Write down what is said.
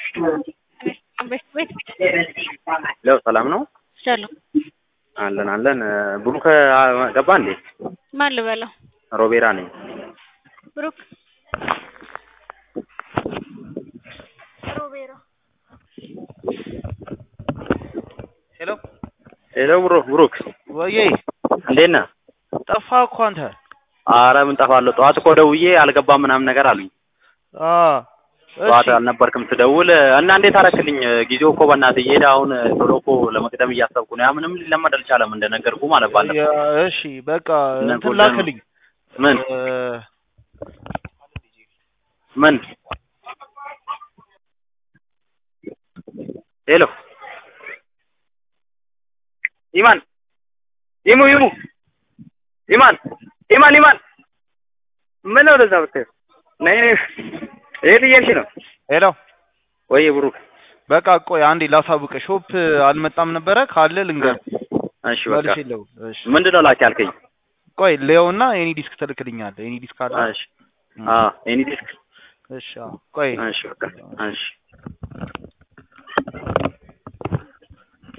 ለው ሰላም ነው ሰላም አለን አለን። ብሩክ ገባ እንዴ? ማን ልበለው? ሮቤራ ነኝ። ብሩክ ሮቤራ ሄሎ ሄሎ ብሮ ብሩክ ወዬ እንዴት ነህ? ጠፋ እኮ አንተ። አረ ምን ጠፋለሁ። ጠዋት እኮ ደውዬ አልገባም ምናምን ነገር አሉኝ። አ ጠዋት እሺ አልነበርክም ስደውል እና እንዴት አረክልኝ? ጊዜው እኮ በእናትህ እየሄደ አሁን ቶሎ እኮ ለመቅደም እያሰብኩ ነው። ያ ምንም ሊለመድ አልቻለም እንደነገርኩ ማለት ባለፈው። ያ እሺ በቃ እነ እንትን ጎልደን ላክልኝ ምን እ፣ ምን ሄሎ ኢማን ይሙ ይሙ ኢማን ኢማን ኢማን ምን ነው ወደዛ ብትሄድ ነይ ነይ የት እየሄድሽ ነው? ሄሎ ወይ ብሩክ በቃ ቆይ አንዴ ላሳውቅ። ሾፕ አልመጣም ነበረ ካለ ልንገር እሺ በቃ መልሽ የለው። እሺ ምንድን ነው ላኪ ያልከኝ? ቆይ ሌውና ኤኒ ዲስክ ትልክልኛለህ። ኤኒ ዲስክ አለ። እሺ አ ኤኒ ዲስክ እሺ አዎ። ቆይ እሺ በቃ እሺ